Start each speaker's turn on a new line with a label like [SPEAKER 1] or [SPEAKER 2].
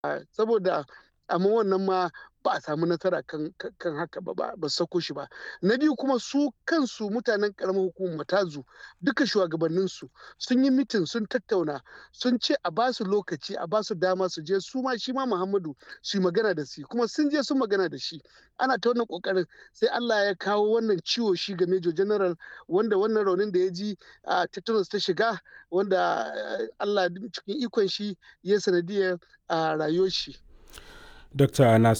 [SPEAKER 1] saboda amma wannan ma ba a samu nasara kan, kan haka ba ba sako shi ba na biyu kuma su kansu mutanen karamar hukumar matazu duka shugabanninsu sun yi mitin sun tattauna sun ce a ba su lokaci a ba su dama su je su ma shi ma muhammadu su yi magana da shi kuma sun je sun magana da shi ana ta wannan kokarin sai allah ya kawo wannan ciwo shi ga major general wanda wannan raunin da ya ji a tetanus ta shiga wanda allah cikin ikon shi ya sanadiyar a rayuwar shi
[SPEAKER 2] Dr. Nasir